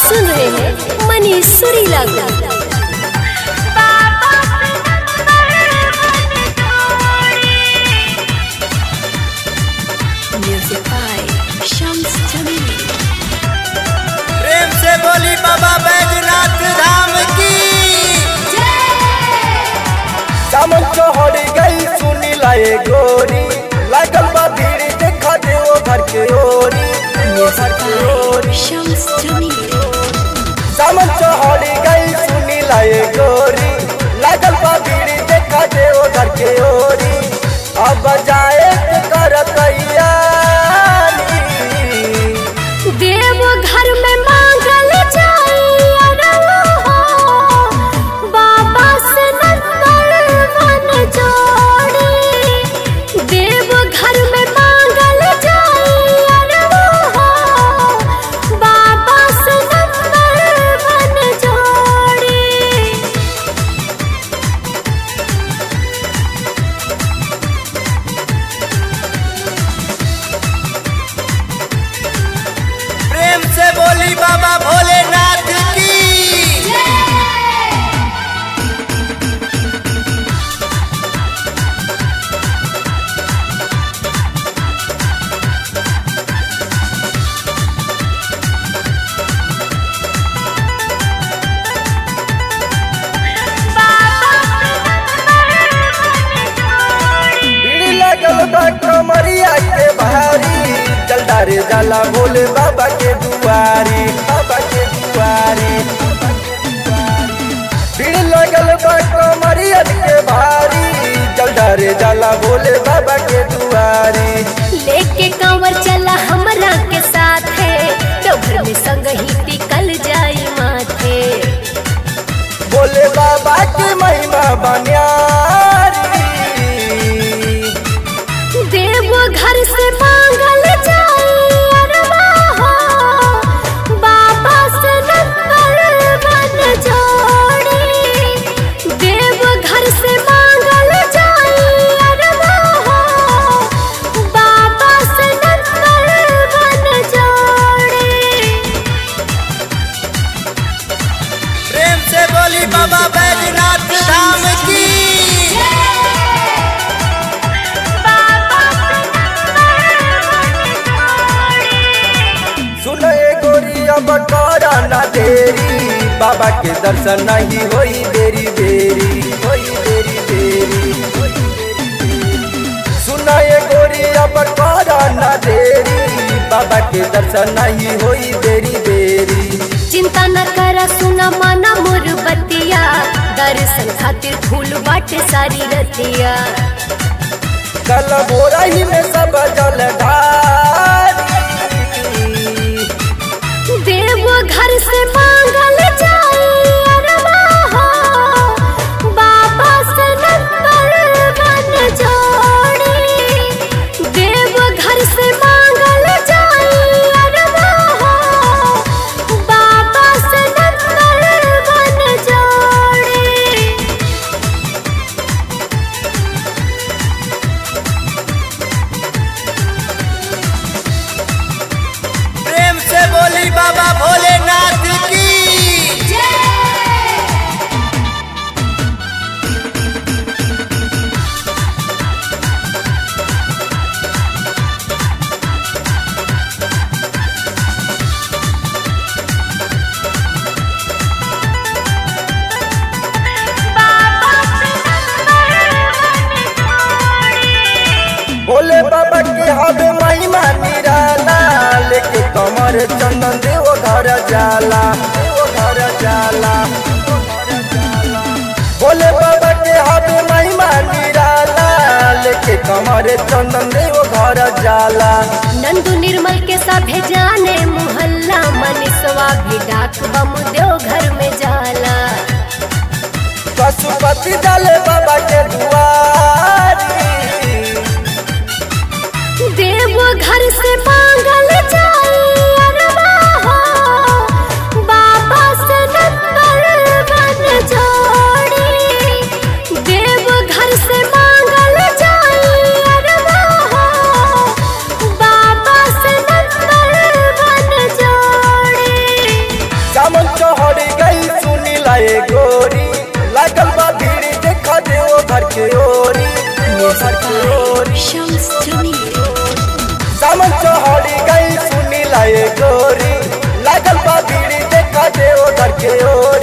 सुन रहे हैं मनीष सुरीला को म्यूजिक बाय शम्स जमील प्रेम से बोली बाबा बैजनाथ धाम की सामन चौहरी गई सुनी लाए गोरी लागल बा भीड़ देखा दे वो घर के ओरी वो घर के ओरी शम्स जमील सामन चौहरी गई सुनी लाए गोरी लागल बा भीड़ देखा दे वो घर के ओरी अब जाए के कर तैयारी देव घर में मांगल जाई अरवा हो बाबा से नंबर वन जोड़ी देव घर में मांगल जाई अरवा हो बाबा से नंबर वन जोड़ी प्रेम से बोली बाबा भोलेनाथ की भीड़ लगल बा कमरिया के भारी जलदारे जाला भोले बाबा के दुआरी बाबा के दुआरी भीड़ लगल बा कमरिया के भारी जलदारे जाला भोले बाबा के दुआरी लेके कंवर चला हमरा के साथ है तो घर में संग ही टिकल जाई माथे भोले बाबा के महिमा बनियारी देव घर से मांगल जाई अरवा हो बाबा से नंबर वन जोड़ी देव घर से मांगल जाई अरवा हो बाबा से नंबर वन जोड़ी प्रेम से बोली बाबा बैजनाथ धाम की सुन ए गोरी अब करा ना देरी बाबा के दर्शन नहीं होई देरी देरी होई देरी देरी सुन ए गोरी अब करा ना देरी बाबा के दर्शन नहीं होई देरी देरी चिंता न करा सुना माना मोर बतिया दर्शन खातिर फूल बाटे सारी रतिया कल भोरा ही में सब जल ढारी देव घर से मांगल जाई अरवा हो बाबा से नंबर वन जोड़ी देव घर से मांगल जाई अरवा हो बाबा से नंबर वन जोड़ी प्रेम से बोली बाबा भोलेनाथ की भोले बाबा के हवे महिमा निराला लेके कमर चंदन देव घर जाला देव घर जाला भोले बाबा के हवे महिमा निराला लेके कमर चंदन देव घर जाला नंदू निर्मल के साथे जाने मोहल्ला मनीषवा भी डाक बम देव घर में जाला पशुपति डाले बाबा के दुआरी देव घर से मांगल जाई अरवा हो बाबा से नंबर वन जोड़ी देव घर से मांगल जाई अरवा हो बाबा से नंबर वन जोड़ी लाए गोरी लागल बा भीड़ देखा देओ घर के ओरी घर के ओरी सामन चौहड़ी गई सुनी लाए गोरी लागल बा भीड़ देखा देओ घर के ओरी